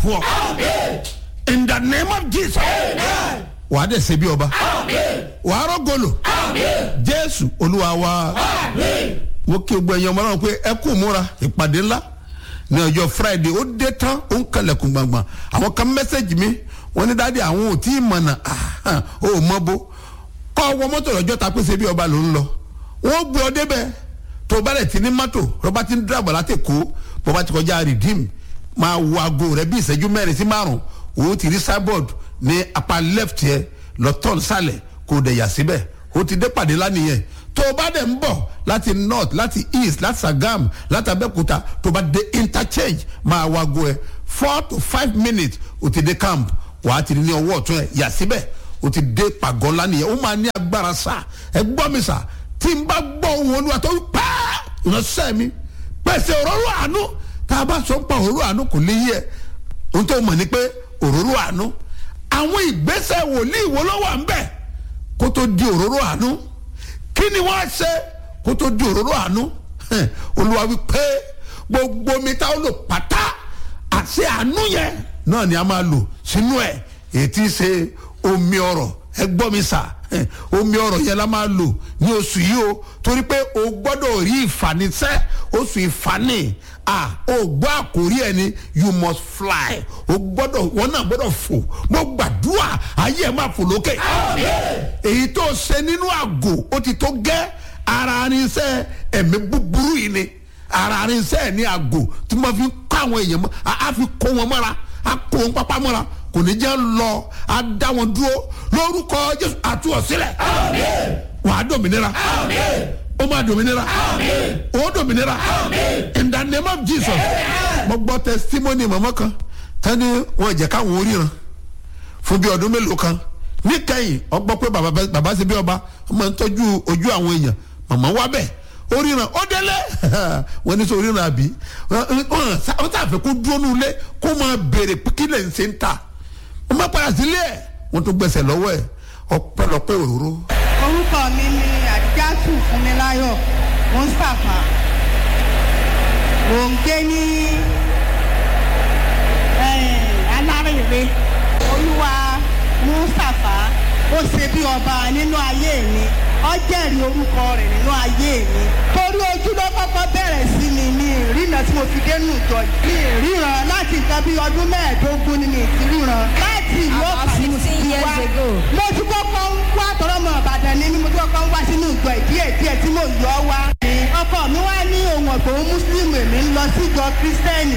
poor in the name of jesus wàá dẹ̀ ṣe bí ọba wàá rọ́gọ́lò jésù olúwa wa mo kí o gbọ́ ẹ̀yàn ọmọ náà pé ẹ kú múra ìpàdé ńlá ní ọjọ́ friday ó dé tán ó ń kalẹ̀kùn gbàngbàn àwọn kan mẹ́sẹ̀gì mi wọ́n ní dáadé àwọn ò tí ì mọ̀nà ó mọ́ bó kọ́ ọwọ́ mọ́tò lọ́jọ́ ta pé ṣe bí ọba ló ń lọ wọ́n gbé ọ débẹ̀ tó o bá lẹ̀ ti ní mọ́tò rọ́bà ti ń dàgbà láti kó bó bá ti kọjá redeem máa wo aago rẹ bí ìṣẹ́jú mẹ́rin sí márùn o ti rí cyborg ní apá left yẹ lọ́tọ̀ nsàlẹ̀ kò dẹ̀ yà síbẹ̀ o ti dé pàdé lánìyẹn tó o bá dẹ̀ ń bọ̀ láti north láti east láti sagam láti abẹ́òkúta tó o bá dé interchange máa wo aago ẹ four to five minutes o ti dé camp wàá ti rí ní ọwọ́ ọ̀tún ẹ yà síbẹ̀ o ti dé pàgọ́ lánìyẹn o máa ní agbára sá ẹ gbọ́ mi sá tí n bá gbọ́ ohun olúwa tó pẹ́ ìránṣẹ́ mi pèsè òróró àánú tá a bá sọ ń pa òróró àánú kò lè yẹ ohun tó mọ̀ ni pé òróró àánú àwọn ìgbésẹ̀ wòlíì wo ló wà ń bẹ̀ kó tó di òróró àánú kí ni wọ́n á ṣe kó tó di òróró àánú olúwa wí pé gbogbo mi tá ó lò pátá àti àánú yẹn náà ni a máa lò sínú ẹ̀ èyí tí í ṣe omi ọ̀rọ̀ ẹ gbọ́ mi sà omi ọ̀rọ̀ yẹn la máa lò ní oṣù yìí o torí pé o gbọ́dọ̀ rí ìfanisẹ́ oṣù ìfani ah o gbọ́ àkórí ẹ ni you must fly o gbọ́dọ̀ wọn náà gbọ́dọ̀ fò mo gbàdúrà ayé ẹ máa fò lókè èyí tó ṣe nínú àgò ó ti tó gẹ́ ara arinṣẹ́ ẹ̀mí búburú yìí ni ara arinṣẹ́ ní àgò tí wọ́n fi kọ́ àwọn èèyàn mọ́ a fi kó wọn mọ́ra a kó wọn pápá mọ́ra kò ní jẹ́ lọ a dá wọn dúró lórúkọ jésù àtúwọ̀ sílẹ̀ wà á dòmìnira ó máa dòmìnira ó dòmìnira in the name of jesus mo gbọ́ testimony mọ̀mọ́ kan tani wọn jẹ́ káwọn oríran fún bí ọdún mélòó kan níkẹyìn ọgbọ́ pé bàbá ṣe bí ọba ọmọ ń tọ́jú ojú àwọn èèyàn mọ̀mọ́ wá bẹ́ẹ̀ oríran ó délé wọn ní sọ oríran àbí wọn sàfẹ́ kó dúró nulẹ̀ kó máa béèrè kí lè ń ṣe ń ta wọ́n máa padà sílé ẹ̀ wọ́n tún gbẹ̀sẹ̀ lọ́wọ́ ẹ̀ ọpẹ́lọpẹ́ òróró. orúkọ mi ni àdíjátù fúnmiláyọ̀ mustapha mò ń gbé ní alárèrè olúwa mustapha ó ṣe bí ọba nínú ayé mi ó jẹ́rìí orúkọ rẹ̀ nínú ayé mi torí ojú ló kọ́kọ́ bẹ̀rẹ̀ sí mi ní ìrìnà tí mo fi dénú ìjọ ní ìríran láti nǹkan bí ọdún mẹ́ẹ̀ẹ́dógún ni mi ti ríran láti ìlú ọ̀pá ni mo ti ti wá mo ti kọ́kọ́ ń wá tọrọ mọ ìbàdàn ni mo ti kọ́kọ́ ń wá sínú ìjọ ìdíyẹ díẹ̀ tí mo yọ wá. ọkọ mi wá ní ohun ọ̀gbọ̀n mùsùlùmí èmi ń lọ síjọ kírísítẹ́nì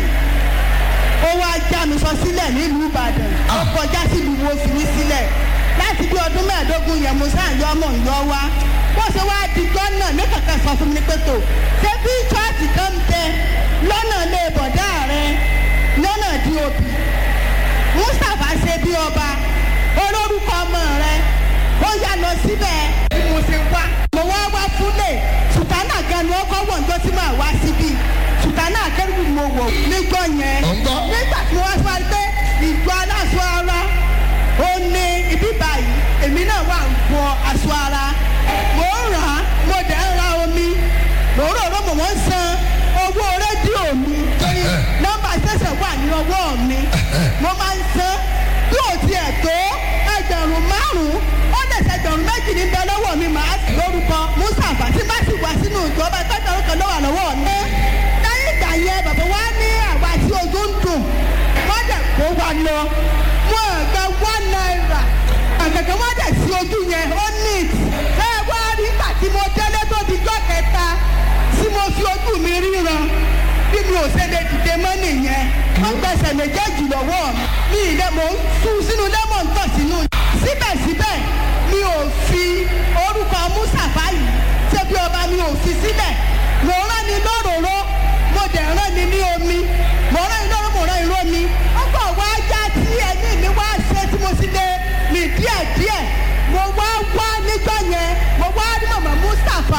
ó wá já mi sọ sílẹ̀ nílùú ìbàdàn ó kọjá sílùú wo fi mí sílẹ̀ láti bí ọdún mẹ́ẹ̀ẹ́dógún yẹn mo sáà yọ ọmọ ìyọ wá bó ṣe wá dijọ́ náà ní kankan sọ fún mi pé tó ṣé bí chọ́ọ̀tì kan ń bẹ lọ́nà lè bọ̀dá rẹ lọ́nà di òbí mustapha ṣe bí ọba olórúkọ ọmọ rẹ ó yá lọ síbẹ̀ bí mo ṣe wá. mo wá wá fúnlẹ̀ sùtánà gan ni wọ́n kọ́ wọ̀ ǹjọ́ tí màá wá síbí sùtánà kẹ́rù mo wọ̀ níjọ́ yẹn nígbà tí wọ́n wá pé ìjọ aláṣọ ara ó ní ibi báyìí èmi náà wà ń bọ aṣọ ara mò ń rà á mo dẹ̀ ń ra omi mò ń rò ó mò ń san owó rédíò mi torí nọ́mbà ṣẹ̀ṣẹ̀ wà ní ọwọ́ mi mo máa ń san bí ò tiẹ̀ tó ẹgbẹ̀rún márùn-ún ó lè ṣe ẹgbẹ̀rún méjì ní bẹ lọ́wọ́ mi màá lórúkọ mustapha tí bá sì wá sínú ìjọba ẹgbẹ̀rún kan lọ́wọ́ lọ́wọ́ mi. lẹ́yìn ìgbà yẹn bàbá wa ní àwa tí ojú ń dùn wọ́n dẹ̀ kó wa lọ wọ́n gba one naira àgàgà wọ́n dẹ̀ sí ojú yẹn ó neat ẹ wá rí ìgbà tí mo délé tó di jọ́ kẹta tí mo fi ojú mi ríran bí mi ò ṣe lè dìde mọ́ nìyẹn wọ́n gbẹ̀sẹ̀ méjèèjì lọ́wọ́ mi ilé mo ń tú sínú lẹ́mọ̀ ń tọ̀ sínú. síbẹ̀síbẹ̀ mi ò fi orúkọ mustapha yìí ṣé bí ọba mi ò fi síbẹ̀ mo rán ni lóróró mo dẹ̀ rán ni ní omi mo rán ni lóró mo rán ni lómi ọgbà wá já tí ẹni mi wá ṣe tí mo sì lè rìn díẹ̀díẹ̀ mo wá wá níjọ́ yẹn mo wá rí màmá mustapha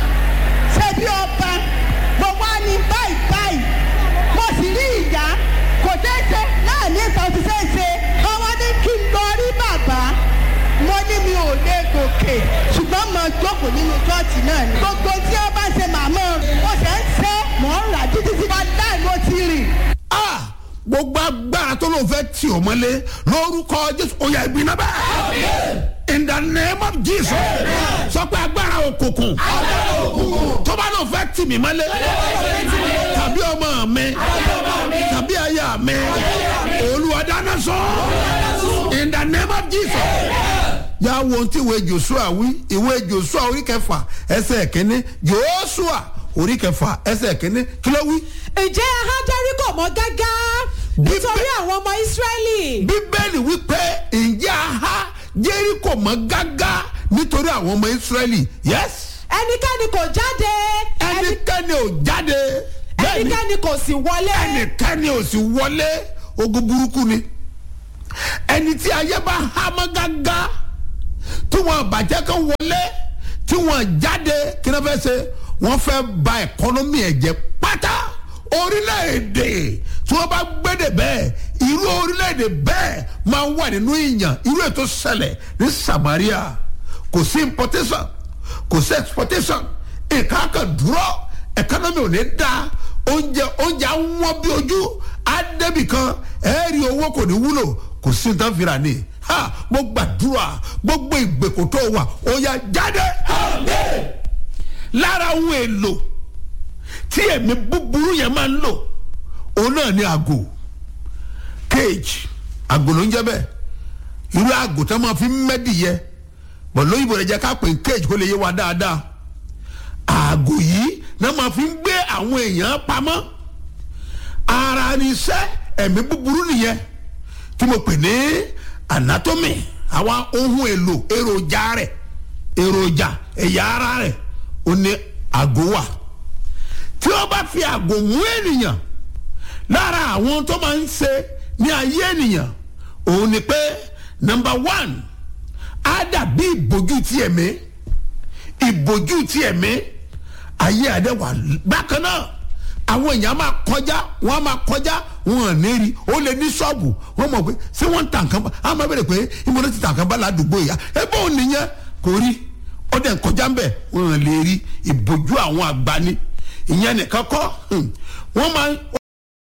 ṣé bí ọba mo wá ní báyìí báyìí mo sì rí ìyá kò tẹ́sẹ̀ náà ní ìtàn ti ṣe é ṣe ọwọ́ ní kí n lọ rí bàbá mo ní mi ò lè gòkè ṣùgbọ́n mo jókòó nínú chọ́ọ̀chì náà ni. gbogbo tí ó bá ṣe màmá mo ṣe ń ṣe mò ń rà títí tí wọ́n dá ìlú ti rìn. ah gbogbo agbára tó ló fẹ́ tì ọ́ mọ́lé lórúkọ jésù ó yá ibi náà bẹ́ẹ̀ in the name of jesus sọ pé agbára òkùnkùn tó bá ló fẹ́ tì mí mọ́lé tàbí ọmọ mi tàbí aya mi olúwa dáná sọ in the name of jesus yà wo ohun tí ìwé joshua wí ìwé joshua orí kẹfà ẹsẹ̀ kínní joshua orí kẹfà ẹsẹ̀ kínní kí ló wí. ǹjẹ́ aha jẹ́ríkò mọ́ gágá nítorí Bíbẹ́- àwọn ọmọ ísírẹ́lì bíbélì wípé ǹjẹ́ aha jẹ́ríkò mọ́ gágá nítorí àwọn ọmọ ìsírẹ́lì yes ẹnikẹ́ni kò jáde ẹni- ẹnikẹ́ni ò jáde bẹ́ẹ̀ni ẹnikẹ́ni kò sì wọlé ẹnikẹ́ni ò sì wọlé ogun burúkú ni ẹni tí ayé bá há mọ́ gágá tí wọ́n bàjẹ́ kan wọlé tí wọ́n jáde kí ni wọ́n fẹ́ ṣe wọ́n fẹ́ ba ẹ̀kọ́nọ́mì ẹ̀ jẹ́ pátá orílẹ̀-èdè tí wọ́n bá gbédè bẹ́ẹ̀ irú orílẹ̀-èdè bẹ́ẹ̀ máa ń wà nínú ìyàn irú ètò ṣẹlẹ̀ ní samaria kò sí importation kò sí exportation nǹkan kan dúró ẹ̀kọ́nọ́mì ò ní da oúnjẹ oúnjẹ àwọn bí ojú adébì kan ẹ̀ẹ́rì owó kò ní wúlò kò sí nǹkan fìrà ni ha mo gbàdúrà gbogbo ìgbèkùn tó wà ó yá jáde lára ohun èlò tí ẹ̀mí búburú yẹn máa ń lò òun náà ní àgò cage àgò ló ń jẹ́ bẹ́ẹ̀ irú àgò tó máa fi ń mẹ́dìyẹ bọ̀ lóyìnbó rẹ̀ jẹ́ ká pè ní cage kó lè yé wa dáadáa àgò yìí náà máa fi ń gbé àwọn èèyàn pamọ́ ara ni iṣẹ́ ẹ̀mí búburú nìyẹn tí mo pè ní anatomy àwọn ohun èlò èròjà rẹ̀ èròjà ẹ̀yà ara rẹ̀ ó ní àgò wà tí wọ́n bá fi àgò mú ènìyàn lára àwọn tó máa ń ṣe ní ayé ènìyàn òun ni pé number one á dàbí ìbòjú ti ẹ̀mí ìbòjú ti ẹ̀mí ayé adé wà bákan náà àwọn èèyàn máa kọjá wọn á máa kọjá wọn ò ní rí ó lè ní ṣọ́ọ̀bù wọn mọ̀ pé ṣé wọ́n ń tà nǹkan bá a máa bẹ̀rẹ̀ pé ìmọ̀lẹ́ ti tà nǹkan bá ládùúgbò yá ẹ bó o nìyẹn kò rí ó dẹ̀ ń kọjá ń bẹ̀ wọn ò lè rí ìbòjú àwọn àgbà ni ìyẹn nìkan kọ́ hmm, wọ́n máa ń